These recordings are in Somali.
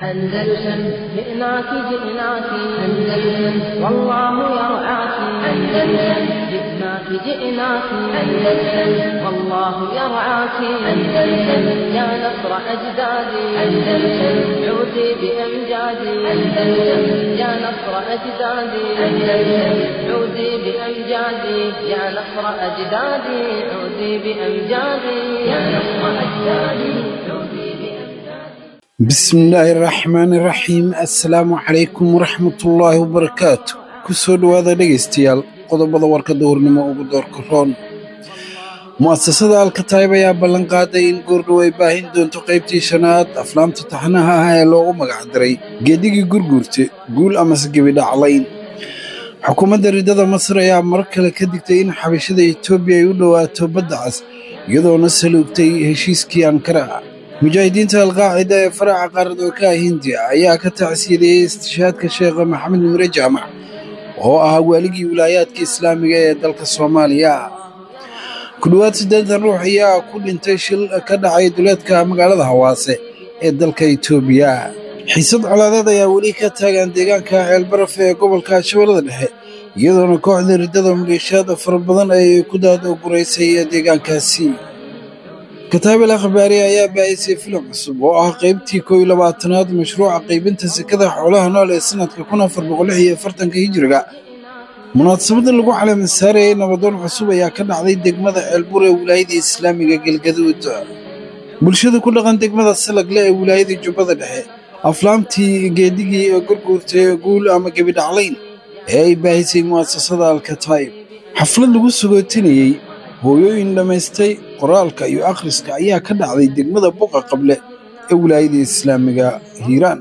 أندلسن جئناك جئناك أندلسن والله يرعاك أندلسن جئناك جئناك أندلسن والله يرعاك أندلسن يا نصر أجدادي أندلسن عودي بأمجادي أندلسن يا نصر أجدادي أندلسن عودي بأمجادي يا نصر أجدادي عودي بأمجادي يا نصر أجدادي عودي بأمجادي bismillaahi raxmaani raxiim assalaamu calaykum waraxmatullaahi wabarakaatu ku soo dhowaada dhegaystayaal qodobada warkadda hurnimo ugu doorka roon mu'asasada alkataayib ayaa ballan qaaday in goordhow ay baahin doonto qaybtii shanaad aflaamta taxnaha ah ee loogu magacdaray geedigii gurguurte guul amase gebidhaclayn xukuumadda riddada masar ayaa mar kale ka digtay in xabashada etoobiya ay u dhowaato badda cas iyadoona saluugtay heshiiskii ankara mujaahidiinta alqaacida ee faraca qaaradookaha hindiya ayaa ka tacsiyadeeyey istishaadka sheekha maxamed mure jaamac oo ahaa waaligii wilaayaadka islaamiga ee dalka soomaaliya ku dhowaad siddeetan ruux ayaa ku dhintay shil ka dhacay duleedka magaalada hawaase ee dalka etoobiya xiisad colaadeed ayaa weli ka taagan deegaanka ceelbaraf ee gobolka shabeellada dhexe iyadoona kooxda riddada maleeshiyaad fara badan ay ku daadoguraysay deegaankaasi kataabel akhbaari ayaa baahisay filim cusub oo ah qaybtii koow iyo labaatanaad mashruuca qaybinta sekada xoolaha nool ee sanadka kun afar boqol lix iyo afartanka hijiriga munaasabadda lagu caleema saarayay nabadoon cusub ayaa ka dhacday degmada ceelbur ee wilaayada islaamiga galgaduud bulshada ku dhaqan degmada salagle ee wilaayada jubbada dhexe aflaamtii geedigii ee gurguurtay guul ama gebidhaclayn ee ay baahisay mu'asasada alkataayib xaflad lagu sagootinayey hooyooyin dhammaystay qoraalka iyo akhriska ayaa ka dhacday degmada buqa qable ee wilaayada islaamiga hiiraan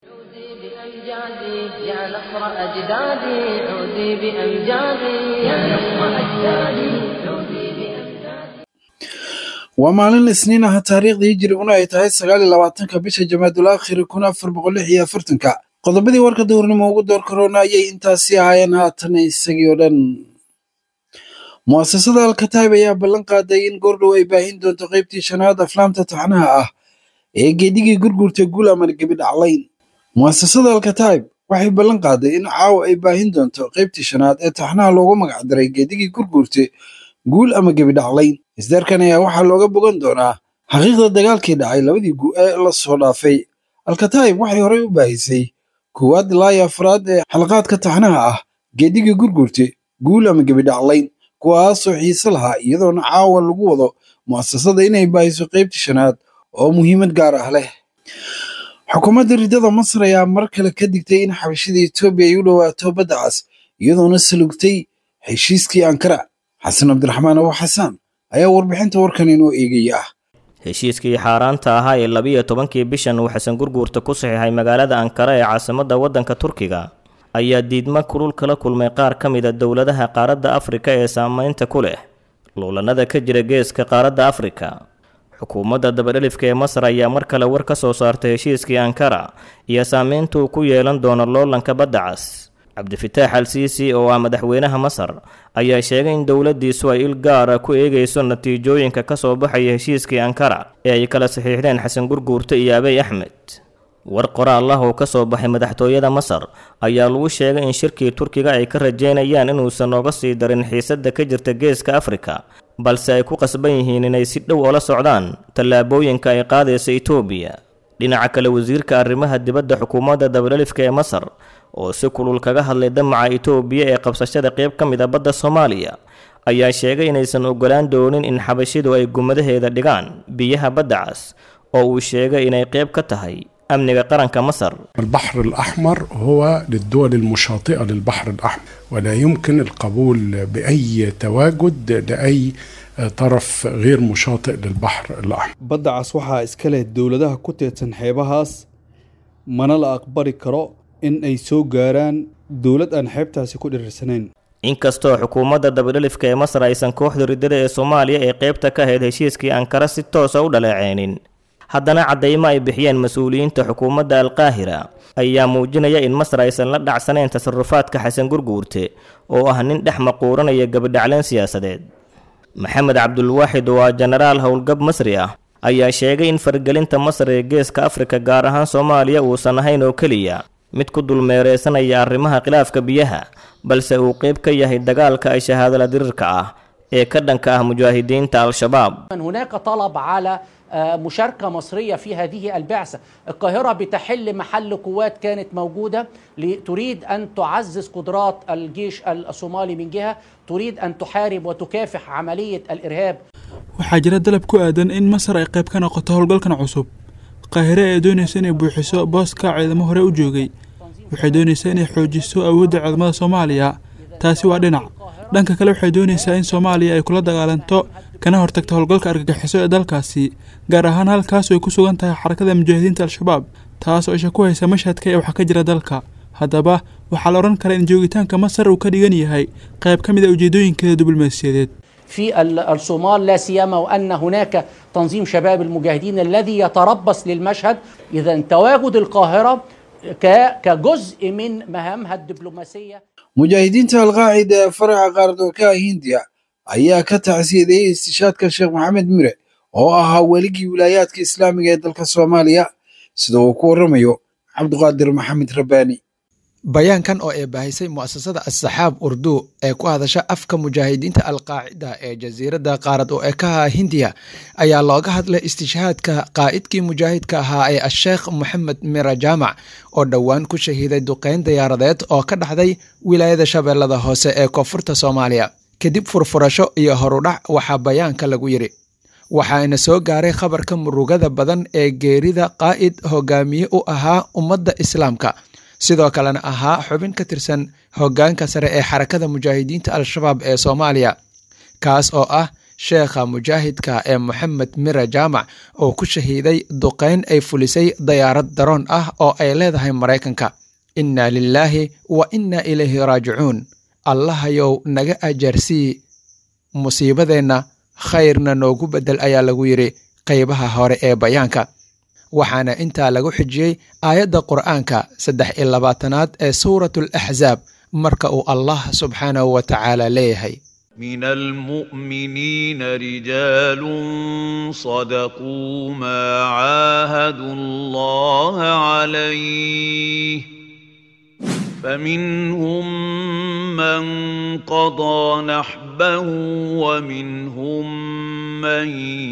بأمجادي يا نصر أجدادي عودي بأمجادي يا نصر أجدادي عودي بأمجادي waa maalin isniin ah taariikhda hijiriguna ay tahay sagaal iyo labaatanka bisha jamaadul aakhiri kun afar boqol lix iyo afartanka qodobadii warka dowrnimo ugu door karoona ayay intaasi ahaayeen haatan isagii oo dhan mu'asasada alkataayib ayaa ballan qaaday in goordhow ay baahin doonto qaybtii shanaad aflaamta taxnaha ah ee geedigii gurgurta guul ama gebidhaclayn mu'asasada alkataayib waxay ballan qaaday in caawa ay baahin doonto qaybtii shanaad ee taxnaha loogu magacdaray geedigii gurgurte guul ama gebidhaclayn isdaarkan ayaa waxaa looga bogan doonaa xaqiiqda dagaalkii dhacay labadii gu ee la soo dhaafay alkataayib waxay horey u baahisay koowaad ilaa iyo afraad ee xalaqaadka taxnaha ah geedigii gurgurte guul ama gebidhaclayn kuwaasoo xiise lahaa iyadoona caawa lagu wado mu'asasada inay baahiso qaybtii shanaad oo muhiimad gaar ah leh xukuumadda riddada masar ayaa mar kale ka digtay in xabashada etoobiya ay u dhowaato badda cas iyadoona salugtay heshiiskii ankara xasan cabdiraxmaan abu xasaan ayaa warbixinta warkan inoo eegaya ah heshiiskii xaaraanta ahaa ee labiyo tobankii bishan uu xasan gurguurta ku saxiixay magaalada ankara ee caasimadda waddanka turkiga ayaa diidmo kulul kala kulmay qaar ka mid a dowladaha qaaradda afrika ee saameynta ku leh luulanada ka jira geeska qaaradda afrika xukuumadda dabadhelifka ee masar ayaa mar kale war ka soo saartay heshiiskii ankara iyo saameynta uu ku yeelan doono loolanka badda cas cabdifitaax al siisi oo ah madaxweynaha masar ayaa sheegay in dowladdiisu ay il gaara ku eegayso natiijooyinka ka soo baxaya heshiiskii ankara ee ay kala saxiixdeen xasan gurguurte iyo abey axmed war qoraal ah oo ka soo baxay madaxtooyada masar ayaa lagu sheegay in shirkii turkiga ay ka rajeynayaan inuusan nooga sii darin xiisadda ka jirta geeska afrika balse ay ku qasban yihiin inay si dhow ola socdaan tallaabooyinka ay qaadaysa etoobiya dhinaca kale wasiirka arrimaha dibadda xukuumadda dabadhelifka ee masar oo si kulul kaga hadlay damaca etoobiya ee qabsashada qayb ka mid a badda soomaaliya ayaa sheegay inaysan ogolaan doonin in xabashidu ay gumadaheeda dhigaan biyaha badda cas oo uu sheegay inay qayb ka tahay amniga qaranka masar البحر الأحمر هو للدول المشاطئة للبحر الأحمر ولا يمكن القبول بأي تواجد لأي طرف غير مشاطئ للبحر الأحمر badda cas waxaa iska leh dowladaha ku teedsan xeebahaas mana la aqbali karo in ay soo gaaraan dowlad aan xeebtaasi ku dhirirsanayn inkastoo xukuumadda dabadhelifka ee masar aysan kooxda riddada ee soomaaliya ee qaybta ka ahayd heshiiskii ankara si toosa u dhaleeceynin haddana caddaymo ay bixiyeen mas-uuliyiinta xukuumadda alqaahira ayaa muujinaya in masar aysan la dhacsanayn tasarufaadka xasan gurguurte oo ah nin dhex maquuranaya gabadhacleen siyaasadeed maxamed cabdulwaaxid waa jenaraal howlgab masri ah ayaa sheegay in faragelinta masar ee geeska afrika gaar ahaan soomaaliya uusan ahayn oo keliya mid ku dulmeereysanaya arrimaha khilaafka biyaha balse uu qeyb ka yahay dagaalka ay shahaadala dirirka ah ee ka dhanka ah mujaahidiinta al-shabaab هناك طلب على آه، مشاركة مصرية في هذه البعثة القاهرة بتحل محل قوات كانت موجودة ل- تريد أن تعزز قدرات الجيش الصومالي من جهة تريد أن تحارب وتكافح عملية الإرهاب waxaa jira dalab ku aadan in masar ay qayb ka noqoto howlgalkan cusub qaahire ee doonaysa inay buuxiso booska ciidamo hore u joogay waxay doonaysaa inay xoojiso awoodda ciidamada soomaaliya taasi waa dhinac dhanka kale waxay doonaysaa in soomaaliya ay kula dagaalanto kana hortagto howlgalka argagixiso ee dalkaasi gaar ahaan halkaasoo ay ku sugan tahay xarakada mujaahidiinta al-shabaab taas oo isha ku haysa mashhadka ee wax ka jira dalka haddaba waxaa la odhan karaa in joogitaanka masar uu ka dhigan yahay qayb ka mid a ujeedooyinkeeda diblomaasiyadeed في ال- الصومال لا سيما وأن هناك تنظيم شباب المجاهدين الذي يتربص للمشهد إذا تواجد القاهرة ك- كجزء من مهامها الدبلوماسية mujaahidiinta alqaacida ee faraca qaardoorkaha hindiya ayaa ka tacsiyadeeyey istishaadka sheekh maxamed mire oo ahaa weligii wilaayaadka islaamiga ee dalka soomaaliya sida uu ku waramayo cabdiqaadir maxamed rabbaani bayaankan oo ay baahisay mu'asasada assaxaab urdu ee ku hadasha afka mujaahidiinta alqaacida ee jasiiradda qaarad oo ekaha hindiya ayaa looga hadlay istishhaadka qaa'idkii mujaahidka ahaa ee asheekh moxamed mira jaamac oo dhowaan ku shahiiday duqeyn diyaaradeed oo ka dhacday wilaayada shabeellada hoose ee koonfurta soomaaliya kadib furfurasho iyo horudhac waxaa bayaanka lagu yidhi waxaana soo gaaray khabarka murugada badan ee geerida qaa'id hogaamiye u ahaa ummadda islaamka sidoo kalena ahaa xubin ka tirsan hoggaanka sare ee xarakada mujaahidiinta al-shabaab ee soomaaliya kaas oo ah sheekha mujaahidka ee moxamed mira jaamac oo ku shahiiday duqeyn ay fulisay dayaarad daroon ah oo ay leedahay maraykanka inna lilaahi wa inna ilayhi raajicuun allahayow naga ajaarsii musiibadeenna khayrna noogu beddel ayaa lagu yidhi qaybaha hore ee bayaanka waxaana intaa lagu xijiyey aayadda qur'aanka saddex iyo labaatanaad ee suuratu alaxsaab marka uu allah subxaanahu wa tacaala leeyahay من المؤمنين رجال صدقوا ما عاهدوا الله عليه فمنهم من قضى نحبه ومنهم من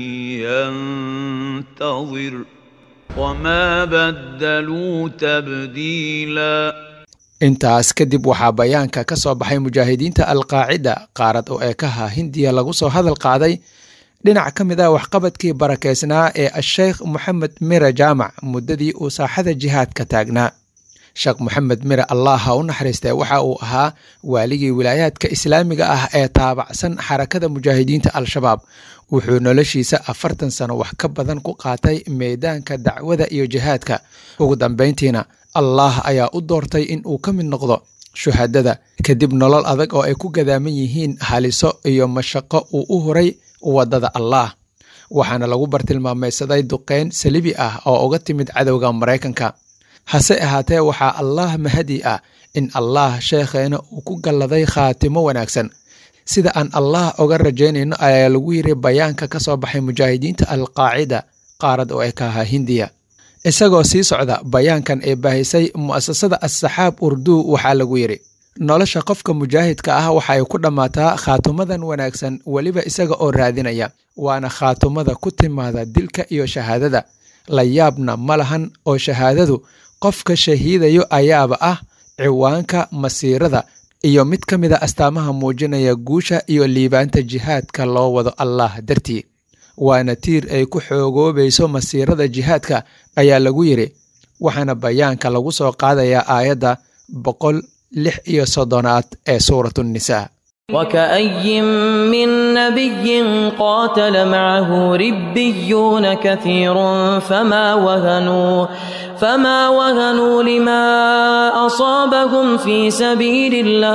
ينتظر وما بدلوا تبديلاً intaas kadib waxaa bayaanka ka soo baxay mujaahidiinta alqaacida qaarad oo eekaha hindiya lagu soo hadal qaaday dhinac ka mid ah waxqabadkii barakeysnaa ee asheykh moxamed mire jaamac muddadii uu saaxada jihaadka taagnaa sheekh moxamed mire allah ha u naxariistee waxa uu ahaa waaligii wilaayaadka islaamiga ah ee taabacsan xarakada mujaahidiinta al-shabaab wuxuu noloshiisa afartan sano wax ka badan ku qaatay meedaanka dacwada iyo jihaadka ugu dambayntiina allah ayaa u doortay in uu ka mid noqdo shuhadada kadib nolol adag oo ay ku gadaaman yihiin haliso iyo mashaqo uu u huray waddada allah waxaana lagu bartilmaamaysaday duqeyn salibi ah oo uga timid cadowga maraykanka hase ahaatee waxaa allah mahadi ah in allah sheekheena uu ku galladay khaatimo wanaagsan sida aan allah oga rajaynayno ayaa lagu yiri bayaanka ka soo baxay mujaahidiinta alqaacida qaarad oo ekaha hindiya isagoo sii socda bayaankan ee baahisay mu'asasada assaxaab urdu waxaa lagu yidhi nolosha qofka mujaahidka ah waxay ku dhammaataa khaatumadan wanaagsan weliba isaga oo raadinaya waana khaatumada ku timaada dilka iyo shahaadada la yaabna ma lahan oo shahaadadu qofka shahiidayo ayaaba ah ciwaanka masiirada iyo mid ka mid a astaamaha muujinaya guusha iyo liibaanta jihaadka loo wado allah dartii waana tiir ay ku xoogoobayso masiirada jihaadka ayaa lagu yidhi waxaana bayaanka lagu soo qaadayaa aayadda boqol lix iyo soddonaad ee suuratu nnisaa وكأي من نبي قاتل معه ربيون كثير فما وهنوا فما وهنوا لما أصابهم في سبيل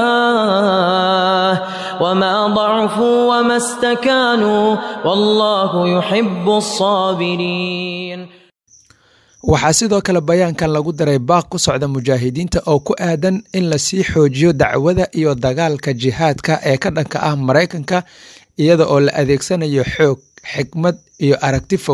الله وما ضعفوا وما استكانوا والله يحب الصابرين waxaa sidoo kale bayaankan lagu daray baaq ku socda mujaahidiinta oo ku aadan in lasii xoojiyo dacwada iyo dagaalka jihaadka ee ka dhanka ah maraykanka iyada oo la adeegsanayo xoog xikmad iyo aragti fog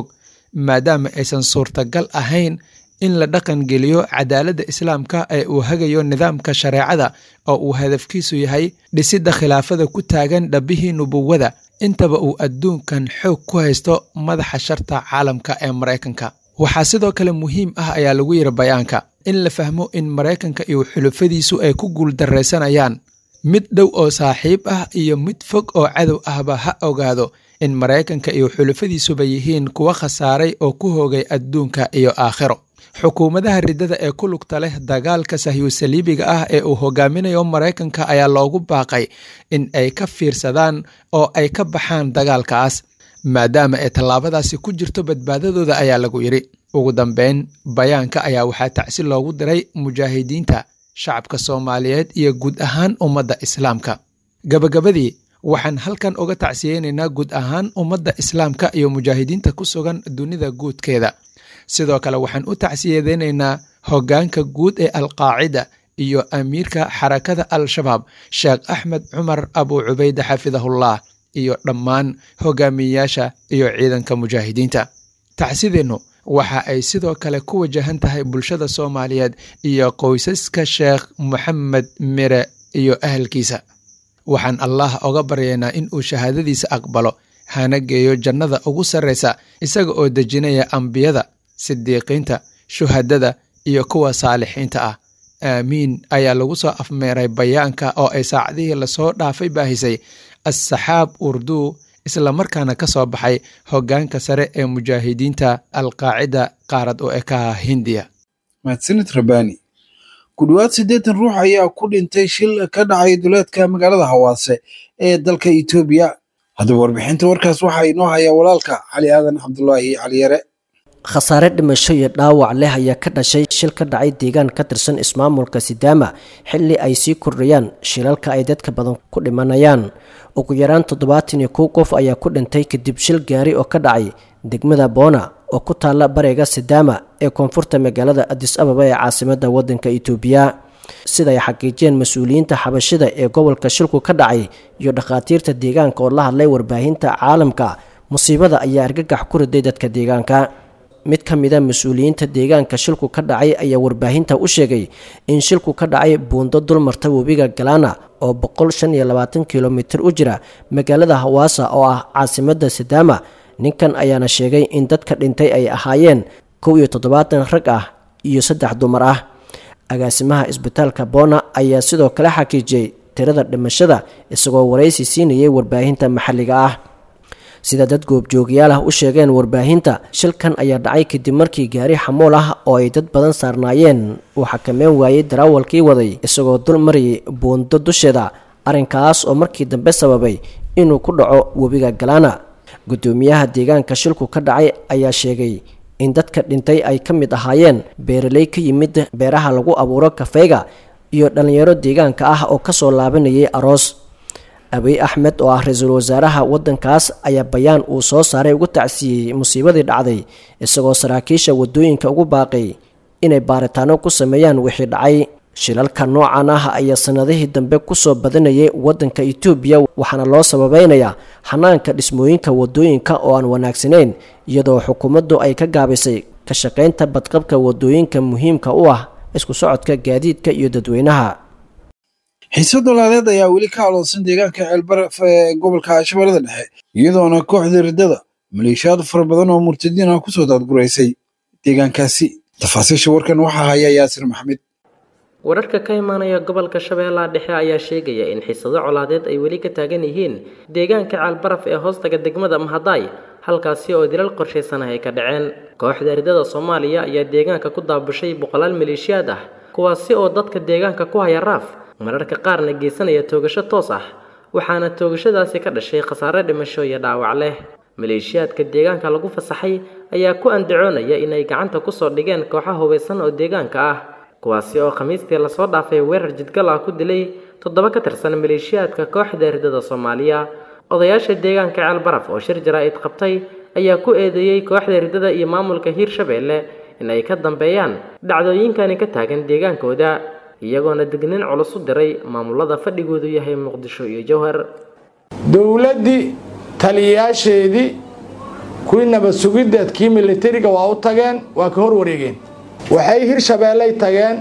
maadaama aysan suurtagal ahayn in la dhaqangeliyo cadaaladda islaamka ee uu hagayo nidaamka shareecada oo uu hadafkiisu yahay dhisidda khilaafada ku taagan dhabbihii nubuwada intaba uu adduunkan xoog ku haysto madaxa sharta caalamka ee maraykanka waxaa sidoo kale muhiim ah ayaa lagu yidhi bayaanka in la fahmo in maraykanka iyo xulufadiisu ay ku guuldarraysanayaan mid dhow oo saaxiib ah iyo mid fog oo cadow ahba ha ogaado in maraykanka iyo xulufadiisuba yihiin kuwa khasaaray oo ku hoogay adduunka iyo aakhiro xukuumadaha riddada ee ku lugta leh dagaalka sahyuusaliibiga ah ee uu hogaaminayo maraykanka ayaa loogu baaqay in ay ka fiirsadaan oo ay ka baxaan dagaalkaas maadaama ay tallaabadaasi ku jirto badbaadadooda ayaa lagu yidhi ugu dambeyn bayaanka ayaa waxaa tacsi loogu diray mujaahidiinta shacabka soomaaliyeed iyo guud ahaan ummadda islaamka gabagabadii waxaan halkan uga tacsiyeynaynaa guud ahaan ummadda islaamka iyo mujaahidiinta ku sugan dunida guudkeeda sidoo kale waxaan u tacsiyadeynaynaa hoggaanka guud ee alqaacida iyo amiirka xarakada al-shabaab sheekh axmed cumar abu cubayde xafidahullah iyo dhammaan hogaamiyeyaasha iyo ciidanka mujaahidiinta tacsideennu waxa ay sidoo kale ku wajahan tahay bulshada soomaaliyeed iyo qoysaska sheekh moxamed mire iyo ahalkiisa waxaan allah oga baryaynaa in uu shahaadadiisa aqbalo hana geeyo jannada ugu sarraysa isaga oo dejinaya ambiyada sidiiqiinta shuhadada iyo kuwa saalixiinta ah aamiin ayaa lagu soo afmeeray bayaanka oo ay saacadihii lasoo dhaafay baahisay assaxaab urduu islamarkaana ka soo baxay hoggaanka sare ee mujaahidiinta alqaacida qaarad oo ekaha hindiya mahadsanid rabbaani ku dhowaad siddeetan ruux ayaa ku dhintay shil ka dhacay duleedka magaalada hawaase ee dalka etoobiya haddaba warbixinta warkaas waxaa inoo hayaa walaalka cali aadan cabdulaahi caliyare khasaare dhimasho iyo dhaawac leh ayaa ka dhashay shil ka dhacay deegaan ka tirsan ismaamulka sidaama xilli ay sii kordhayaan shilalka ay dadka badan ku dhimanayaan ugu yaraan toddobaatan iyo kow qof ayaa ku dhintay kadib shil gaari oo ka dhacay degmada boona oo ku taalla bariga sidaama ee koonfurta magaalada adis ababa ee caasimada wadanka itoobiya sida ay xaqiijiyeen mas-uuliyiinta xabashida ee gobolka shilku ka dhacay iyo dhakhaatiirta deegaanka oo la hadlay warbaahinta caalamka musiibada ayaa argagax ku riday dadka deegaanka mid ka mida mas-uuliyiinta deegaanka shilku ka dhacay ayaa warbaahinta u sheegay in shilku ka dhacay buundo dulmarta webiga galaana oo boqol shan iyo labaatan kilomitir u jira magaalada hawaasa oo ah caasimada sidaama ninkan ayaana sheegay in dadka dhintay ay ahaayeen kow iyo toddobaatan rag ah iyo saddex dumar ah agaasimaha isbitaalka boona ayaa sidoo kale xaqiijiyey tirada dhimashada isagoo waraysi siinayay warbaahinta maxalliga ah sida dad goobjoogayaal ah u sheegeen warbaahinta shilkan ayaa dhacay kadib markii gaari xamuul ah oo ay dad badan saarnaayeen uu xakameyn waayey daraawalkii waday isagoo dul marayay buundo dusheeda arrinkaas oo markii dambe sababay inuu ku dhaco webiga galaana guddoomiyaha deegaanka shilku ka dhacay ayaa sheegay in dadka dhintay ay ka mid ahaayeen beeraley ka yimid beeraha lagu abuuro kafeyga iyo dhallinyaro deegaanka ah oo kasoo laabanayay aroos abiy axmed oo ah ra-iisul wasaaraha waddankaas ayaa bayaan uu soo saaray ugu tacsiiyey musiibadii dhacday isagoo saraakiisha waddooyinka ugu baaqay inay baaritaano ku sameeyaan wixii dhacay shilalka noocan ah ayaa sanadihii dambe kusoo badanayay waddanka etoobiya waxaana loo sababeynayaa xanaanka dhismooyinka waddooyinka oo aan wanaagsanayn iyadoo xukuumaddu ay ka gaabisay ka shaqaynta badqabka waddooyinka muhiimka u ah isku socodka gaadiidka iyo dadweynaha xiise dolaadeed ayaa weli ka aloodsan deegaanka ceelbaraf ee gobolka shabeellada dhexe iyadoona kooxda riddada maleeshiyaad fara badan oo murtadiin ah kusoo daadguraysay deegaankaasi tafaasiisha warkan waxaa haya yaasir maxamed wararka ka imaanaya gobolka shabeellaha dhexe ayaa sheegaya in xiisado colaadeed ay weli ka taagan yihiin deegaanka caalbaraf ee hoostaga degmada mahadaay halkaasi oo dilal qorshaysan ah ay ka dhaceen kooxda riddada soomaaliya ayaa deegaanka ku daabushay boqolaal maleeshiyaad ah kuwaasi oo dadka deegaanka ku haya raaf mararka qaarna geysanaya toogasho toos ah waxaana toogashadaasi ka dhashay khasaare dhimasho iyo dhaawac leh maleeshiyaadka deegaanka lagu fasaxay ayaa ku andacoonaya inay gacanta kusoo dhigeen kooxo hubaysan oo deegaanka ah kuwaasi oo khamiistii lasoo dhaafay weerar jidgal ah ku dilay toddoba ka tirsan maleeshiyaadka kooxda riddada soomaaliya odayaasha deegaanka ceelbaraf oo shir jaraa-id qabtay ayaa ku eedeeyey kooxda riddada iyo maamulka hiirshabeelle in ay ka dambeeyaan dhacdooyinkani ka taagan deegaankooda iyagoona degnin culus u diray maamulada fadhigoodu yahay muqdisho iyo jowhar dowladdii taliyayaasheedii kuwii nabad sugideed kii militariga waa u tageen waa ka hor wareegeen waxay hirshabeelley tageen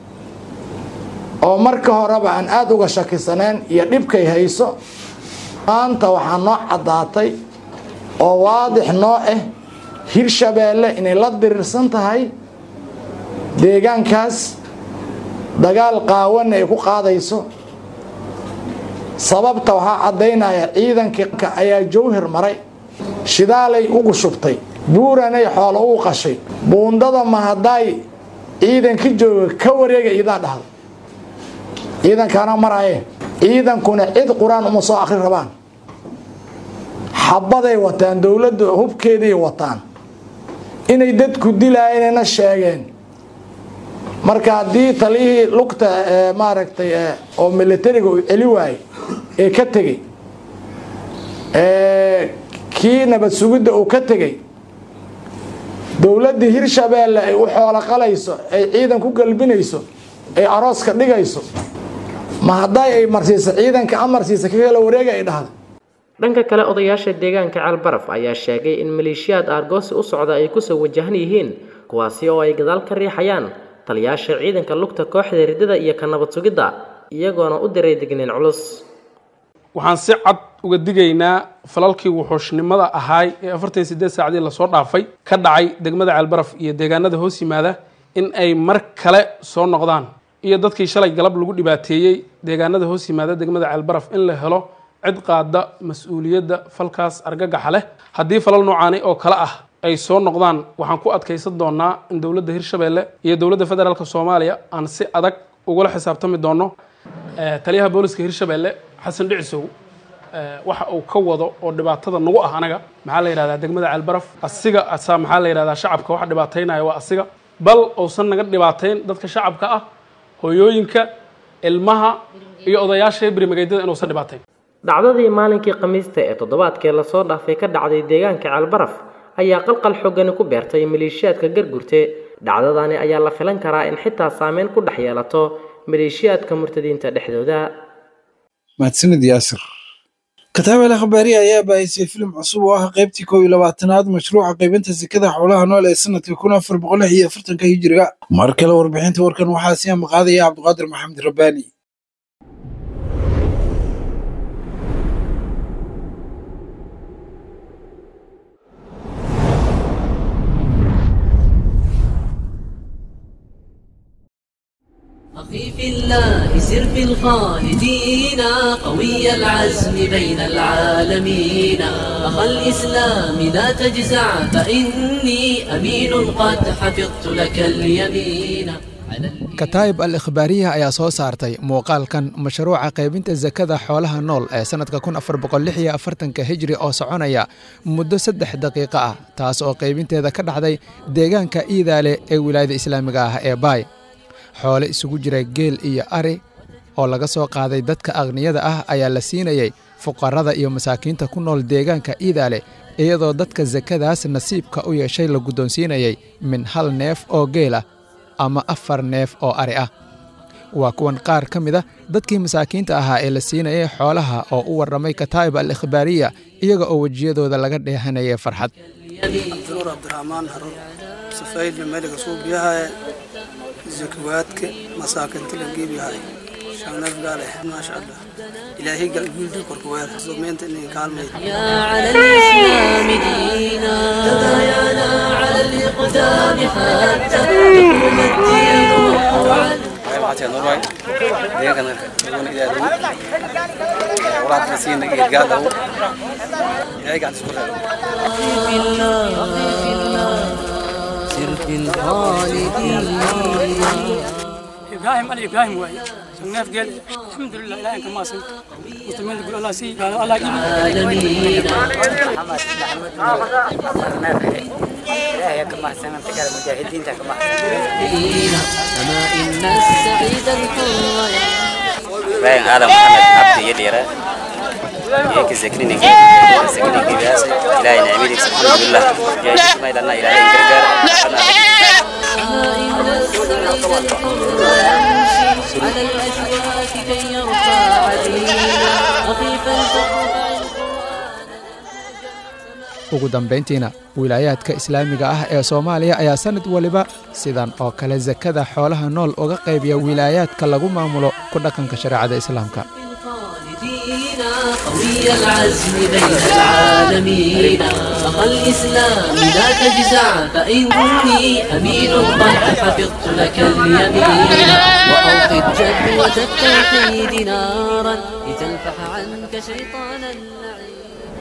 oo marka horeba aan aada uga shakisaneen iyo dhibkay hayso maanta waxaa noo caddaatay oo waadix noo ah hirshabeelle inay la diriirsan tahay deegaankaas dagaal qaawana ay ku qaadayso sababta waxaa caddaynaya ciidanka ayaa jawhir maray shidaalay ugu shubtay buuranay xoolo ugu qashay buundada mahadaay ciidanka jooga ka wareega iidaa dhahda ciidankaana maraye ciidankuna cid qur-aan uma soo akri rabaan xabaday wataan dowladda hubkeeday wataan inay dadku dilaayeenna sheegeen marka haddii taliyihii lugta maaragtay oo militariga uu celi waayey ee ka tegey kii nabad sugidda uu ka tegey dowladdii hirshabeelle ay u xoolo qalayso ay ciidan ku galbinayso ay arooska dhigayso ma hadday ay marsiisa ciidanka amarsiisa ka kala wareega ay dhahda dhanka kale odayaasha deegaanka calbaraf ayaa sheegay in maleeshiyaad aargoosi u socda ay kusoo wajahan yihiin kuwaasi oo ay gadaal ka riixayaan taliyaasha ciidanka lugta kooxda ridada iyo ka nabad sugidda iyagoona u diray degniin culus waxaan si cad uga digaynaa falalkii wuxuushnimada ahaay ee afartan iyo sideed saacdii lasoo dhaafay ka dhacay degmada ceelbaraf iyo deegaanada hoos yimaada in ay mar kale soo noqdaan iyo dadkii shalay galab lagu dhibaateeyey deegaanada hoos yimaada degmada ceelbaraf in la helo cid qaada mas-uuliyadda falkaas argagaxa leh haddii falal noocaani oo kale ah ay soo noqdaan waxaan ku adkaysan doonaa in dowladda hirshabeelle iyo dowladda federaalk soomaaliya aan si adag ugula xisaabtami doono taliyaha booliska hirshabeelle xasan dhicisow waxa uu ka wado oo dhibaatada nagu ah anaga maxaa la yidhahdaa degmada ceelbaraf asiga asaa maxaa la yidhahdaa shacabka waxa dhibaataynaya waa asiga bal uusan naga dhibaatayn dadka shacabka ah hooyooyinka ilmaha iyo odayaasha berimageedyada inuusan dhibaatayn dhacdadii maalinkii khamiista ee toddobaadkee lasoo dhaafay ka dhacday deegaanka ceelbaraf ayaa qalqal xoogani ku beertay maleeshiyaadka gargurte dhacdadani ayaa la filan karaa in xitaa saameyn ku dhex yeelato maleeshiyaadka murtadiinta dhexdooda mahadsanid yaasir kataabel akhbaari ayaa baahisay filim cusub oo ah qaybtii kow iyo labaatanaad mashruuca qaybinta sekada xoolaha nool ee sanadka kun afar boqol lix iyo afartanka hijiriga mar kale warbixinta warkan waxaa sii amaqaadaya cabdiqaadir maxamed rabbaani أخي في الله سر في الخالدين قوي العزم بين العالمين أخا الإسلام لا تجزع فإني أمين قد حفظت لك اليمين kataayib al ikhbaariya ayaa soo saartay muuqaalkan mashruuca qaybinta sakada xoolaha nool ee sannadka kun afar boqol lix iyo afartanka hijri oo soconaya muddo saddex daqiiqo ah taas oo qaybinteeda ka dhacday deegaanka iidaale ee wilaayada islaamiga ah ee baay xoole isugu jira geel iyo ari oo laga soo qaaday dadka aqniyada ah ayaa la siinayey fuqarada iyo masaakiinta ku nool deegaanka iidaale iyadoo dadka sakadaas nasiibka u yeeshay la guddoonsiinayay min hal neef oo geel ah ama afar neef oo ari ah waa kuwan qaar ka mid a dadkii masaakiinta ahaa ee la siinayay xoolaha oo u warramay kataa'ib al ikhbaariya iyaga oo wejiyadooda laga dheehanayay farxad abdinuur cabdiraxmaan harur safayli meliga suubiyahaye zakawaadka masaakinta langeebiyahay shangneef gaale maasha allah ilaahay galguuldi korkuweer sumeynta inay kaalmayd يا على الإسلام دينا تبايعنا على الإقدام حتى يقوم الدين وقوعا waxaa norway deegankana iyaguna ilaaliyo waraadka siina geedgaadaw ilaahay gacanta isku reebo في الله في الله سر في الخالدين إبراهيم علي إبراهيم واي سناف قال الحمد لله إلهي كما سن مسلمين يقول الله سي قال الله إلهي كما سن تقال مجاهدين كما أما إن السعيد الحر ibrahim aadan maxamed cabdi iyo dhiira iyo ka zakrini zakrini gibaas ilaahay nicmadiisa alxamdulilah jaayismaydana ilaahay gargaar على الأشواك كي يرفع دينا خفيفا ugu dambayntiina wilaayaadka islaamiga ah ee soomaaliya ayaa sannad weliba sidan oo kale sakada xoolaha nool uga qaybiya wilaayaadka lagu maamulo ku dhaqanka shareecada islaamka قوي العزم بين العالمين أخا الإسلام لا تجزع فإني أمين قد حفظت لك اليمين وأوقد جدوة التوحيد نارا لتلفح عنك شيطان اللعين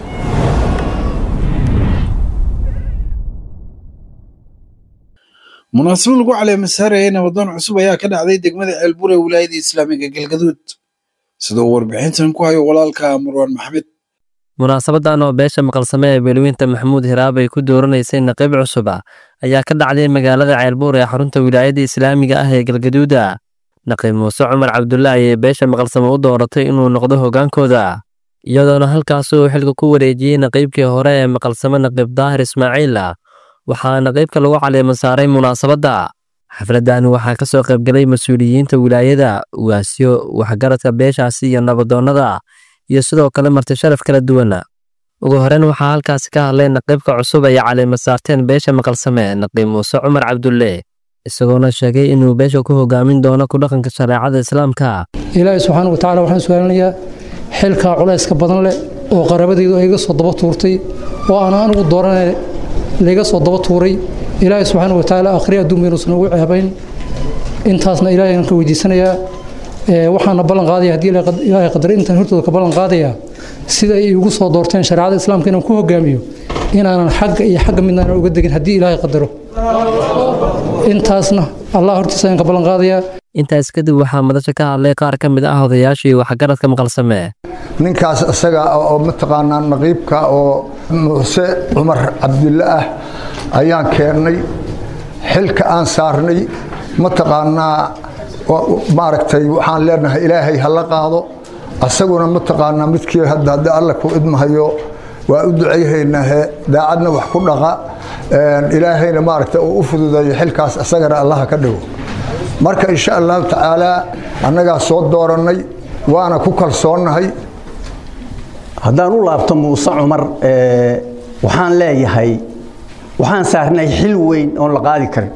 munaasabad lagu caleemasaarayay nabadoon cusub ayaa ka dhacday degmada ceelbur ee wilaayada islaamiga galgaduud sida uu warbixintan ku hayo walaalka marwaan maxamed munaasabadan oo beesha maqalsame ee beelweynta maxamuud hiraab ay ku dooranaysay naqiib cusub ah ayaa ka dhacday magaalada ceelbuur ee xarunta wilaayada islaamiga ah ee galgaduuda naqiib muuse cumar cabdulla ayay beesha maqalsame u dooratay inuu noqdo hoggaankooda iyadoona halkaas uu xilka ku wareejiyey naqiibkii hore ee maqalsame naqiib daahir ismaaciil waxaa naqiibka lagu caleema saaray munaasabadda xafladdan waxaa ka soo qaybgalay mas-uuliyiinta wilaayada ugaasyo waxgaradka beeshaasi iyo nabadoonnada iyo sidoo kale marti sharaf kala duwan ugu horeyn waxaa halkaasi ka hadlay naqiibka cusub ay caleema saarteen beesha maqalsame naqiib muuse cumar cabdulle isagoona sheegay inuu beesha ku hogaamin doono ku dhaqanka shareecada islaamka ilaahay subxaana wa tacala waxaan su-aalinayaa xilkaa culayska badan leh oo qarabadaydu ay iga soo daba tuurtay oo aan anigu dooranay layga soo daba tuuray ilaahay subxaana wa tacaala akhri adduun baynuusan ugu ceebayn intaasna ilaahay aan ka weydiisanayaa waxaana ballan qaadaya haddii ilaahay qadar intaan hortooda ka ballan qaadaya sida ay igu soo doorteen shareecada islaamka inaan ku hogaamiyo inaanan xagga iyo xagga midnaan uga degin haddii ilaahay qadaro intaasna allah hortiisa ayaan ka ballan qaadayaa intaas kadib waxaa madasha ka hadlay qaar ka mid ah odayaashii waxgaradka maqalsame ninkaas isaga oo mataqaanaa naqiibka oo muuse cumar cabdulle ah ayaan keennay xilka aan saarnay mataqaanaa maaragtay waxaan leenahay ilaahay ha la qaado asaguna mataqaanaa midkii hadda haddii alla ku idmahayo waa u ducayhaynaahe daacadna wax ku dhaqa ilaahayna maaragta uu u fududeeyo xilkaas isagana allaha ka dhigo marka insha allahu tacaalaa annagaa soo doorannay waana ku kalsoonnahay haddaan u laabto muuse cumar waxaan leeyahay waxaan saarnay xil weyn oon la qaadi karin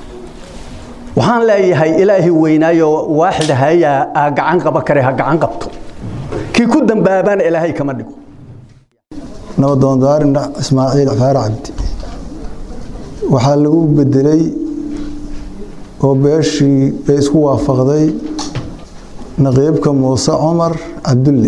waxaan leeyahay ilaahi weynaayo waaxid hayaa aa gacan qaba kare ha gacan qabto kii ku dambaabaan ilaahay kama dhigo nabadoondaarin ismaaciil faar cabdi waxaa lagu bedelay oo beeshii bay isku waafaqday naqiibka muuse cumar cabdulle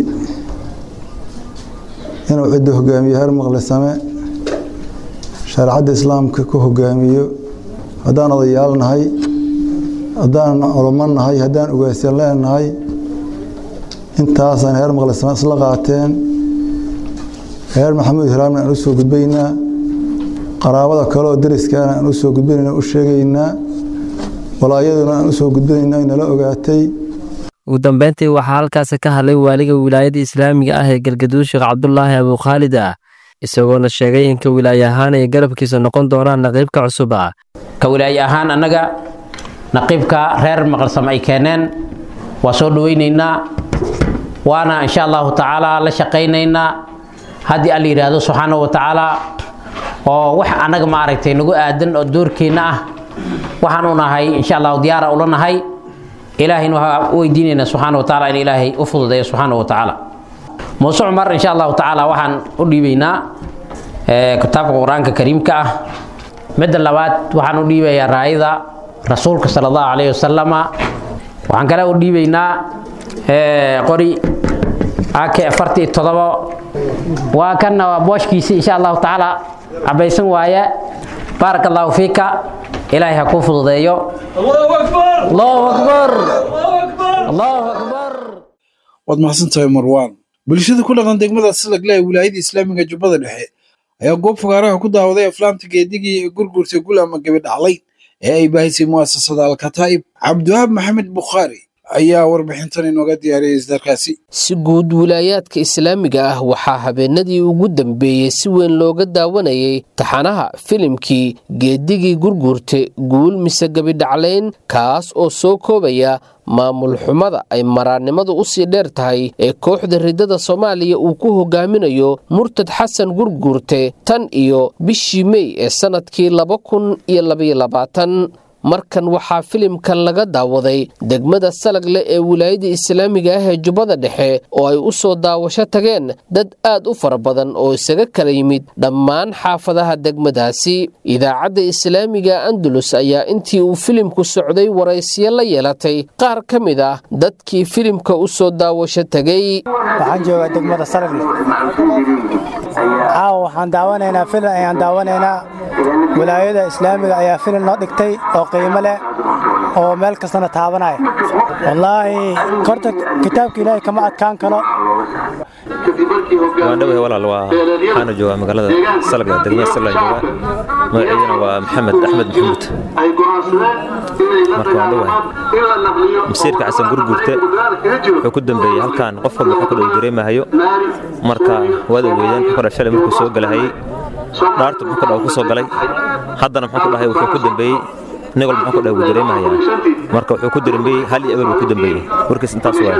inuu cidda hogaamiyo heer maqlisame shareecadda islaamka ku hogaamiyo haddaan odayaal nahay haddaan culamo nahay haddaan ugaasyan leenahay intaasaan heer maqlisame isla qaateen reer maxamuud hiraamna aan u soo gudbaynaa qaraabada kale oo dariskaana aan u soo gudbanayna u sheegaynaa walaayaduna aan u soo gudbanayna ay nala ogaatay ugu dambeyntii waxaa halkaasi ka hadlay waaliga wilaayada islaamiga ah ee galgaduud sheekh cabdulaahi abukhaalid ah isagoona sheegay in ka wilaaye ahaan ay garabkiisa noqon doonaan naqiibka cusub ah ka wilaaye ahaan annaga naqiibka reer maqalsam ay keeneen waa soo dhawaynaynaa waana insha allahu tacaala la shaqaynaynaa haddii alla yidhaahdo subxaanahu wa tacaala oo wax annaga maaragtay nagu aadan oo doorkeenna ah waxaan u nahay insha allahu diyaara ula nahay ilaahayna waxaa u weydiinaynaa subxaana wa tacaala in ilaahay u fududeeyo subxaana wa tacaala muuse cumar insha allahu tacaala waxaan u dhiibaynaa kitaabka qur-aanka kariimka ah midda labaad waxaan u dhiibayaa raayada rasuulka sala allahu calayhi wasalama waxaan kale u dhiibaynaa qori ak afartii todobo waa kanna waa booshkiisi insha allahu tacaala cabaysan waaye baaraka allahu fiika ilaahay ha kuu fududeeyo allahu akbar allahu akbar waad mahadsantahay marwaan bulshada ku dhaqan degmada silagle ee wilaayada islaamiga jubbada dhexe ayaa goob fogaaraha ku daawaday aflaamta geedigii ee gurgurta gul ama gabi dhaclay ee ay baahisay mu'asasada alkataa'ib cabdiwahaab maxamed bukhaari ayaa warbixintan inooga diyaariyay isdarkaasi si guud wilaayaadka islaamiga ah waxaa habeenadii ugu dambeeyey si weyn looga daawanayay taxanaha filimkii geedigii gurguurte guul mise gebidhaclayn kaas oo soo koobaya maamul xumada ay maraannimadu u sii dheer tahay ee kooxda riddada soomaaliya uu ku hogaaminayo murtad xasan gurguurte tan iyo bishii mey ee sannadkii laba kun iyo labayolabaatan markan waxaa filimkan laga daawaday degmada salagle ee wilaayada islaamiga ah ee jubbada dhexe oo ay u soo daawasho tageen dad aad u fara badan oo isaga kala yimid dhammaan xaafadaha degmadaasi idaacadda islaamiga andalus ayaa intii uu filimku socday waraysiyo la yeelatay qaar ka mid ah dadkii filimka u soo daawasho tegay waxaan joogaa degmada salagle caawa waxaan daawanaynaa filim ayaan daawanaynaa wilaayada islaamiga ayaa filim noo dhigtay oo qiimo leh oo meel kastana taabanaya wallaahi korta kitaabka ilaahay kama adkaan karo waan dhawahay walaal waa waxaana joogaa magaalada salga degmada salga joogaa magaceydana waa maxamed axmed maxamuud marka waan dhawahay masiirka xasan gurgurte wuxuu ku dambeeyey halkan qof walba wuxuu ku dhow dareemahayo marka waad ogeydeen wuxuu kadhaa shalay markuu soo galahayey dhaartu muxuu kadhaa ku soo galay haddana muxuu ku dhahay wuxuu ku dambeeyey nin walba muxuu ku dhahay wuu dareemahayaa marka wuxuu ku dambeeyey hal iyo eber wuu ku dambeeyey warkiis intaas waay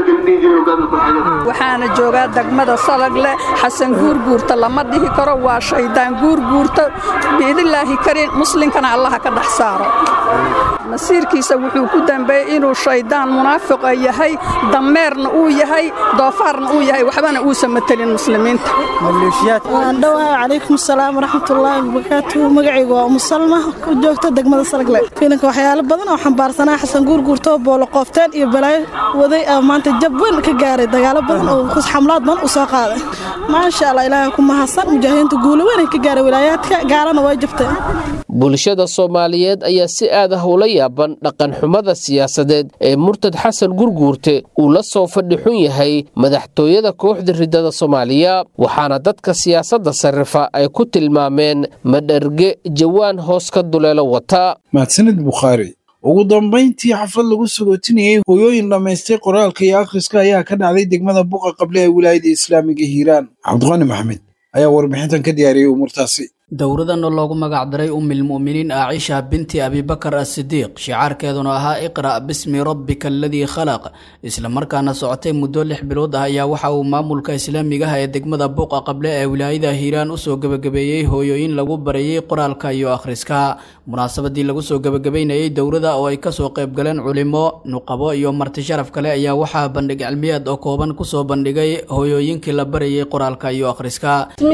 waxaana joogaa degmada salagle xasan guurguurta lama dhihi karo waa shaydaan guurguurta biidilaahi karin muslinkana allaha ka dhex saaro masiirkiisa wuxuu ku dambeeyey inuu shaydaan munaafiqa yahay dameerna uu yahay doofaarna uu yahay waxbana uusan matelin muslimiinta waan dhawahay calaykum asalaam waraxmatullaahi wabarakaatuhu magacaygu waa umusalma ku joogta degmada salagle fiilanka waxyaalo badan oo xambaarsanaa xasan guurguurtoo boolo qoofteen iyo balaayo waday ah maanta jab weyn ka gaaray dagaalo badan oo xamlaad badan u soo qaaday maasha allah ilaahay ku mahadsan mujaahidiinta guulo weyn ka gaaray wilaayaadka gaalana way jabtay bulshada soomaaliyeed ayaa si aad ah ula yaaban dhaqanxumada siyaasadeed ee murtad xasan gurguurte uu la soo fadhi xun yahay madaxtooyada kooxda riddada soomaaliya waxaana dadka siyaasadda sarrifa ay ku tilmaameen madharge jawaan hoos ka duleelo wata mahadsanid bukhaari ugu dambayntii xaflad lagu sagootinayey hooyooyin dhammaystay qoraalka iyo akhriska ayaa ka dhacday degmada buqa qable ee wilaayada islaamiga hiiraan cabdiqani maxamed ayaa warbixintan ka diyaariyey umuurtaasi dowradan oo loogu magac daray ummilmu'miniin aacisha binti abibakar asidiiq shicaarkeeduna ahaa iqra' bismi rabbika aladii khalaq islamarkaana socotay muddo lix bilood ah ayaa waxa uu maamulka islaamiga ah ee degmada buuqa qable ee wilaayada hiiraan usoo gebagabeeyey hooyooyin lagu barayey qoraalka iyo akhriska munaasabadii lagu soo gebagabeynayey dowrada oo ay kasoo qaybgaleen culimo nuqabo iyo marti sharaf kale ayaa waxaa bandhig cilmiyeed oo kooban kusoo bandhigay hooyooyinkii la barayey qoraalka iyo akhriska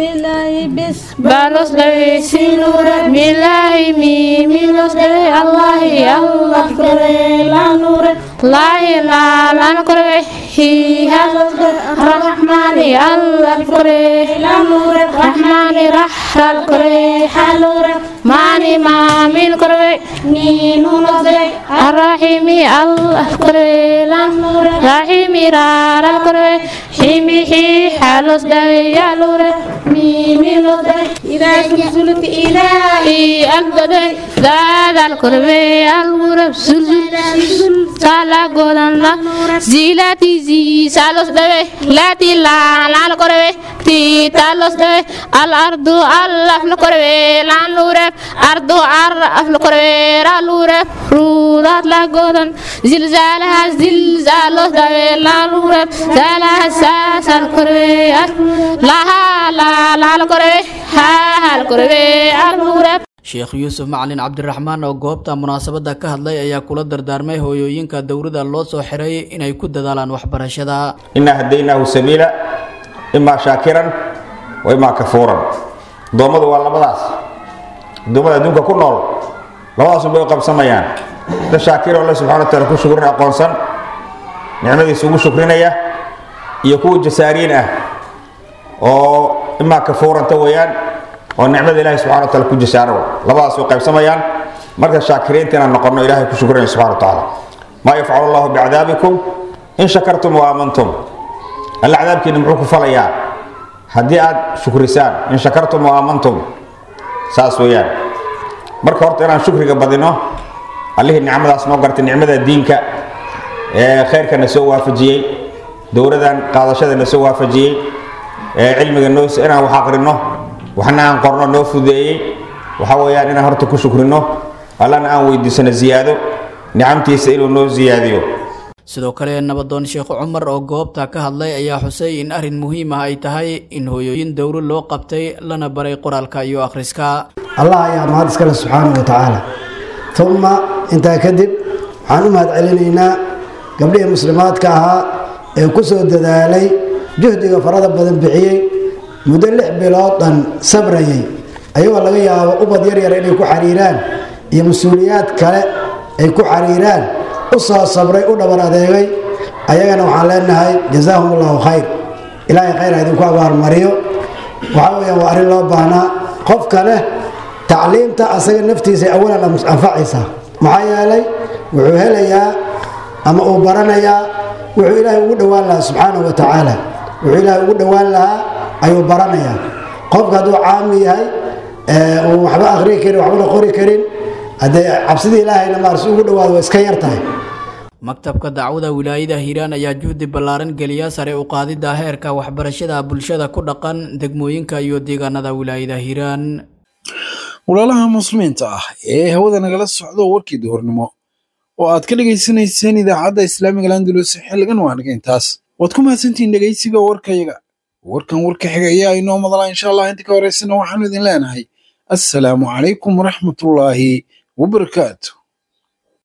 sinura milahi mi milos dere allahi allah kore la nure lahi la lan kore hi halos rahmani allah kore la nure rahmani rahal kore halure mani ma min kore ni nulos dere arrahimi allah kore la nure rahimi raral kore himi hi halos dere yalure mi milos dere إذا زلزلت إلهي أقدر ذات القربة الغرب زلزل سالا قدن لا زيلاتي زي سالوس دوي لاتي لا لا القربة تي تالوس دوي الأرض الله القربة لا نورب أرض عرف القربة لا نورب رودات لا قدن زلزالها زلزالوس دوي لا نورب زالها ساس القربة لها لا لا القربة sheekh yuusuf macalin cabdiraxmaan oo goobta munaasabadda ka hadlay ayaa kula dardaarmay hooyooyinka dowrada loo soo xiray inay ku dadaalaan waxbarashada inaa hadaynaahu sabiila imaa shaakiran wa imaa kafuuran addoommadu waa labadaas addoommada adduunka ku nool labadaasun bay u qabsamayaan da shaakir oo alle subxana wataala ku shukrin aqoonsan nicmadiisa ugu shukrinaya iyo kuwa jasaariin ah oo imaa kafuuranta weeyaan oo nicmada ilahi subxana wataala ku jasaaro labadaas way qaybsamayaan marka shaakiriinta inaan noqono ilahay ku shukrinaya subxana watacaala maa yafcalu allahu bicadaabikum in shakartum wa aamantum alla cadaabkiina muxuu ku falayaa haddii aad shukrisaan in shakartum wa aamantum saas weeyaan marka horta inaan shukriga badino allihii nicmadaas noo gartay nicmada diinka khayrkana soo waafajiyey dowladan qaadashadana soo waafajiyey cilmiga noo inaan wax aqrino waxna aan qorno noo fudeeyey waxa weeyaan inaan horta ku shukrino allana aan weydiisano ziyaado nicamtiisa inuu noo ziyaadiyo sidoo kale nabadoon sheekh cumar oo goobta ka hadlay ayaa xusay in arrin muhiim ah ay tahay in hooyooyin dowro loo qabtay lana baray qoraalka iyo akhriska allah ayaa mahad iskale subxaanahu wa tacaala uma intaa kadib waxaan u mahad celinaynaa gabdhihii muslimaadka ahaa ee ku soo dadaalay juhdiga farada badan bixiyey muddo lix bilood dhan sabrayay ayagoo laga yaabo ubad yaryar inay ku xariiraan iyo mas-uuliyaad kale ay ku xariiraan u soo sabray u dhabar adeegay ayagana waxaan leenahay jazaahum allahu khayr ilaahay khayr ha idinku abaalmariyo waxaa weyaan waa arrin loo baahnaa qofka leh tacliimta asaga naftiisa awalan anfacaysaa maxaa yeelay wuxuu helayaa ama uu baranayaa wuxuu ilaahay ugu dhowaan lahaa subxaanahu wa tacaala wuxuu ilaahay ugu dhowaan lahaa ayuu baranayaa qofka hadduu caami yahay uu waxba akhrii karin waxbana qori karin haddee cabsidii ilaahayna maarsi ugu dhowaado waa iska yar tahay maktabka dacwada wilaayada hiiraan ayaa juhdi ballaaran geliya sare u qaadidda heerka waxbarashada bulshada ku dhaqan degmooyinka iyo deegaanada wilaayada hiiraan walaalaha muslimiinta ah ee hawada nagala socdo warkii duhurnimo oo aad ka dhegaysanayseen idaacadda islaamiga landulus xilligan waa naga intaas waad ku mahadsantihiin dhegaysiga warkayaga warkan warka xiga ayaa inoo madala insha allah inta ka horeysana waxaanu idin leenahay assalaamu calaykum waraxmatullaahi wabarakaatu